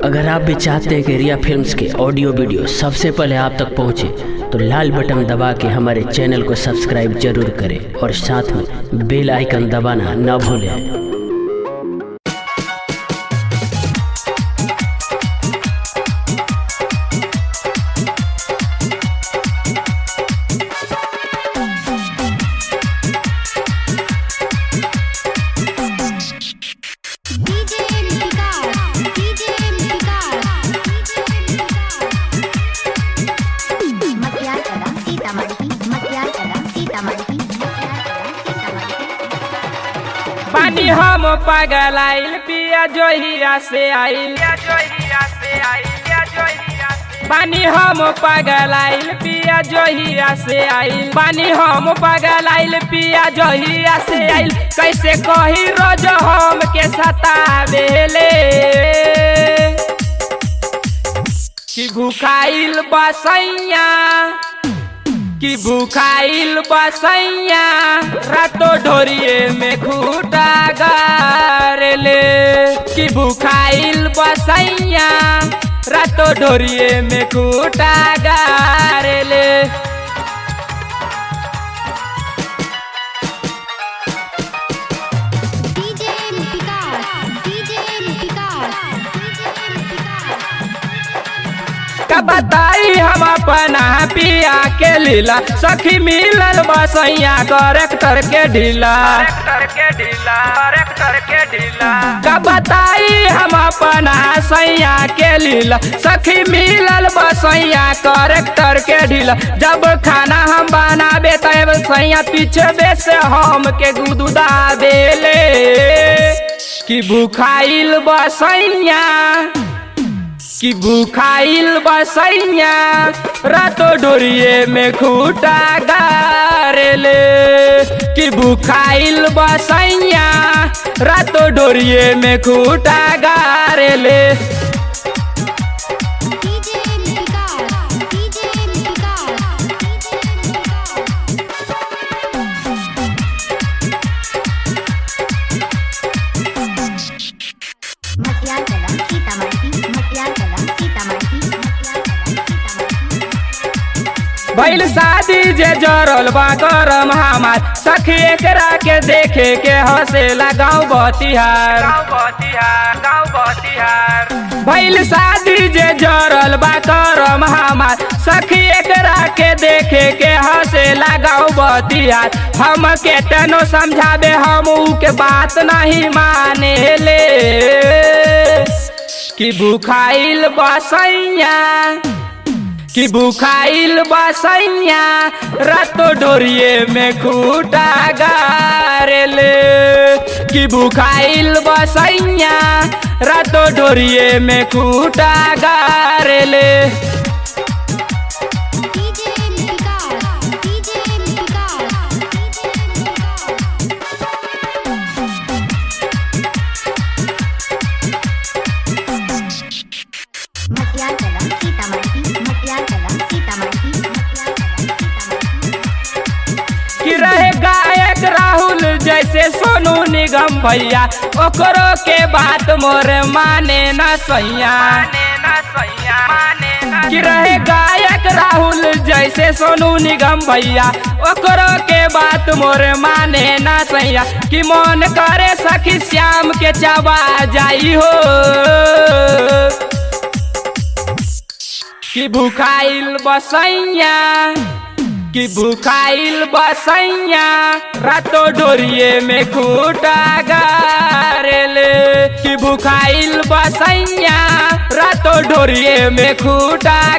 अगर आप भी चाहते हैं कि रिया फिल्म्स के ऑडियो वीडियो सबसे पहले आप तक पहुंचे तो लाल बटन दबा के हमारे चैनल को सब्सक्राइब जरूर करें और साथ में बेल आइकन दबाना न भूलें डीजे लिपिका डीजे लिपिका मटियार कला सीतामढ़ी मटियार कला सीतामढ़ी मटियार कला सीतामढ़ी पानी हम पागल आइल पिया जोहिया से आइल पानी हम पागल आइल पिया जोहिया से आइल पानी हम पागल आइल पिया जोहिया से आइल कैसे कही रोज हम के सतावेले कि भूखाइल बसैया कि भूखाइल बसैया रातो ढोरिए में खूटा गारले कि भूखाइल बसैया रातो ढोरिए में खूटा गारले DJ Lipika DJ Lipika DJ Lipika का बताई हम अपना पिया के लीला सखी मिलल बसैया करेक्टर के ढीला का बताई हम अपना सैया के लीला सखी मिलल बसैया करेक्टर के ढीला जब खाना हम बनाबे तब सैया पीछे बेस हम के गुदुदा देले कि भूखाइल बसैया कि भूखाइल बसैया रातो डोरिए में खूटा गारेले कि भूखाइल बसैया रातो डोरिए में खूटा गारेले DJ Lipika DJ Lipika DJ Lipika Matiyar Kala Sitamarhi मटियार कला सीतामढ़ी मटियार कला सीतामढ़ी भइल शादी जे जरल बा करम हमार सखी एकरा के देखे के हंसेला गाँव बतिहार भइल शादी जे जरल बा करम हमार सखी एकरा के देखे के हंसेला गाँव बतिहार हम के तनो समझाबे हम ऊ के बात नहीं माने ले कि भूखाइल बसैया कि भूखाइल बसैया रातो डोरिए में खूटा गारेले कि भूखाइल बसैया रातो डोरिए में खूटा गारेले DJ Lipika DJ Lipika DJ Lipika Matiyar Kala Sitamarhi मटियार कला सीतामढ़ी मटियार कला सीतामढ़ी कि रहे गायक राहुल जैसे सोनू निगम भैया ओकरो के बात मोर माने न सैया कि रहे गायक राहुल जैसे सोनू निगम भैया ओकरो के बात मोर माने न सैया कि मन करे सखी श्याम के चबा जाई हो कि भूखाइल बसैया कि भूखाइल बसैया रातो डोरिए में खूटा गारेले कि भूखाइल बसैया रातो डोरिए में खूटा